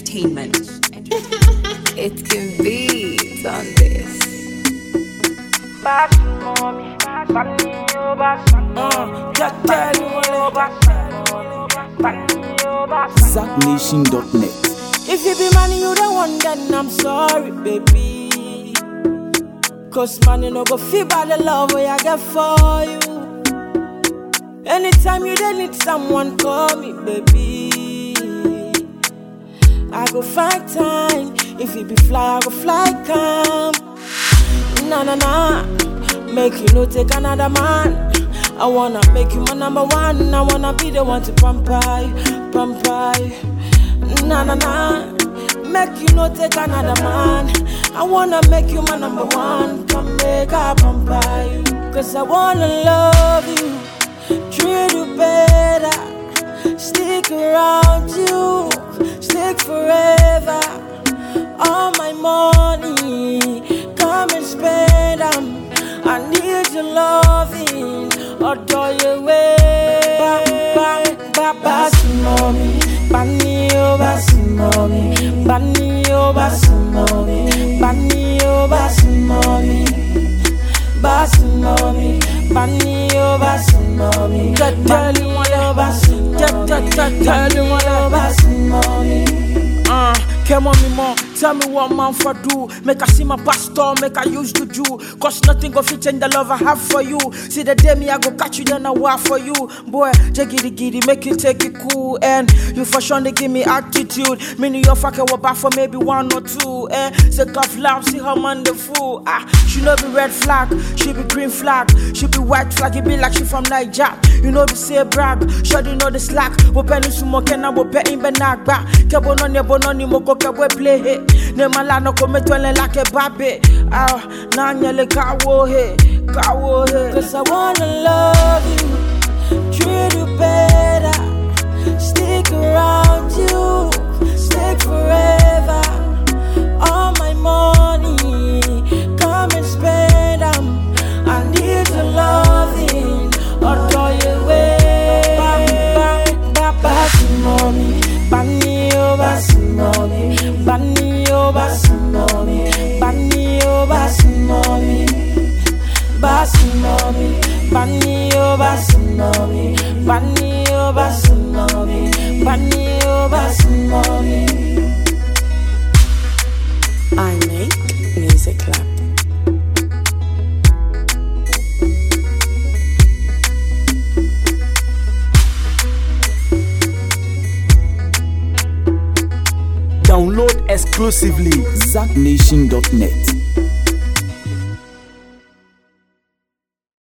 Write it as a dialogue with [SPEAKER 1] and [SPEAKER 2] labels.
[SPEAKER 1] Entertainment.
[SPEAKER 2] It can be on this.
[SPEAKER 3] ZackNation.net.
[SPEAKER 4] If you be money, you the one, then I'm sorry, baby. Cause money no go feel by the love way I get for you. Anytime you dey need someone, call me, baby. I go find time. If you be fly, I go fly come. Nah, nah, nah. Make you no take another man. I wanna make you my number one. I wanna be the one to pamper you, pamper you. Nah, nah, nah. Make you no take another man. I wanna make you my number one. Come make I pamper you. Cause I wanna love you, treat you better. Stick around you, stick forever. All my money, come and spend 'em. I need your loving, adore your way. Ba, ba, ba, basi mommy, bani oh basi mommy, bani oh basi mommy, bani oh basi mommy, basi mommy, bani oh basi mommy, bani oh basi mommy, bani oh basi mommy.
[SPEAKER 5] Uh, come on me more. Tell me what man for do. Make I see my pastor, make I use to do. Cause nothing go fit change the love I have for you. See the day me I go catch you, then I war for you. Boy, jiggy giddy, make you take it cool. And you for sure they give me attitude. Meaning you're fucking what back for maybe one or two. Eh, sick of love, see her man the fool. Ah, she know be red flag, she be green flag, she be white flag, it be like she from Niger. You know be say brag, sure you know the slack. Wo penny sumo kena wo pe in benagba. Kebo no ne bono ni moko kebo play he. Ne malano kome twele like a babe. Ah, na nyele kawo he, kawo he.
[SPEAKER 4] Cause I wanna love you, treat you better, stick around you, stick forever. All my money, come and spend 'em. I need your loving, adore your way. Ba, ba, ba, basi mommy, bani oh basi mommy, bani oh basi mommy, bani oh basi mommy. Basi mommy, bani oh basi mommy, bani oh basi mommy, bani oh basi mommy.
[SPEAKER 2] I make music clap.
[SPEAKER 3] Download exclusively ZackNation.net.